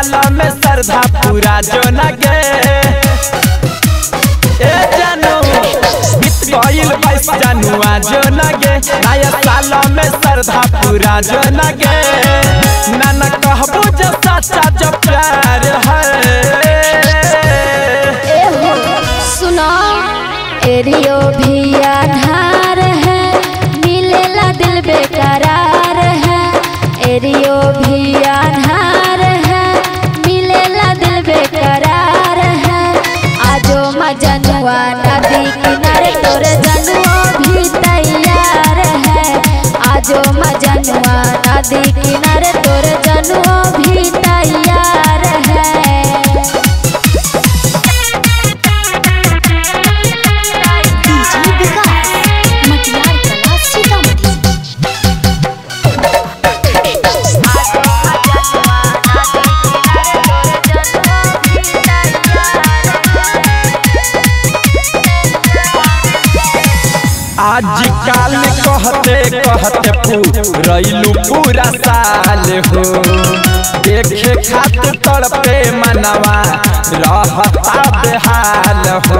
साल में श्रद्धा पूरा जो न गे ए जानू बीत गइल बाईस जनुआ जो न गे नया साल में श्रद्धा पूरा जो न गे नाना कहबो जो सच्चा जो प्यार है ए हो सुनो एरियो भी आधार है मिलेला दिल बेकरार है एरियो भी आधार है मिलेला दिल बेकरार है आजो मजनुआ नदी किनारे तोरे जनुआ भी तैयार है आजो मजनुआ नदी किनारे तोरे जनुआ भी तैयार है डीजे विकास मटियार कला सीतामढ़ी आजकल कहते कहते पूरैलू पूरा साल हो देखे खातिर तड़पे मनवा रहता बेहाल हो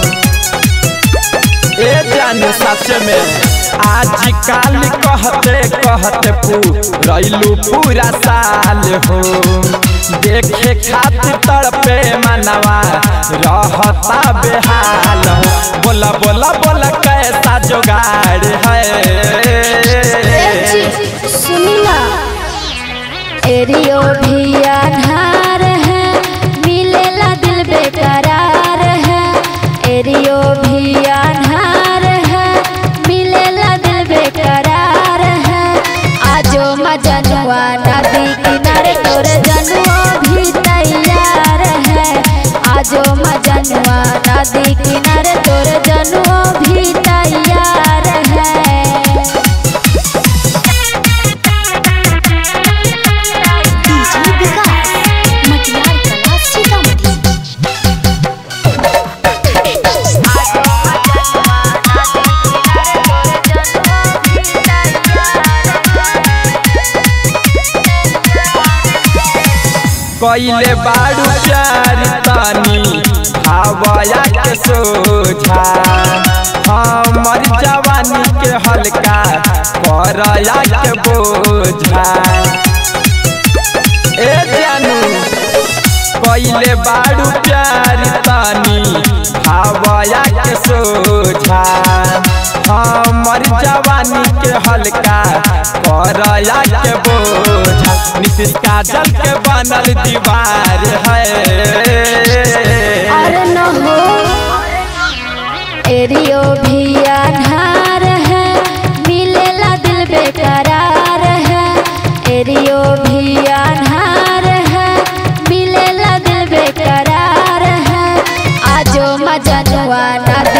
ए जानू सच में आजकल कहते कहते पूरैलू पूरा साल हो देखे खातिर तड़पे मनवा रहता बेहाल हो बोला बोला बोला कैसा जुगाड़ है सुनी ना एरियो भी आधार है मिलेला दिल बेकरार है एरियो भी आधार है मिलेला दिल बेकरार है आजो मजनुआ नदी किनारे तोरे जनुआ भी तैयार है आजो मजनुआ नदी किनारे तोरे जनुआ भी तैयार है डीजे विकास मटियार कला सीतामढ़ी कैले बाड़ू प्यार तानी हवाया के सोझा हमर जवानी के हल्का करया के बोझा ए जानू कैले बाड़ू प्यार तानी हवाया के सोझा हमर जवानी के हल्का करया के बोझा नीतीश काजल के बनल दीवार है अरे न हो एरियो भी आधार है मिलेला दिल बेकरार है एरियो भी आधार है मिलेला दिल बेकरार है आजो मजनुआ नदी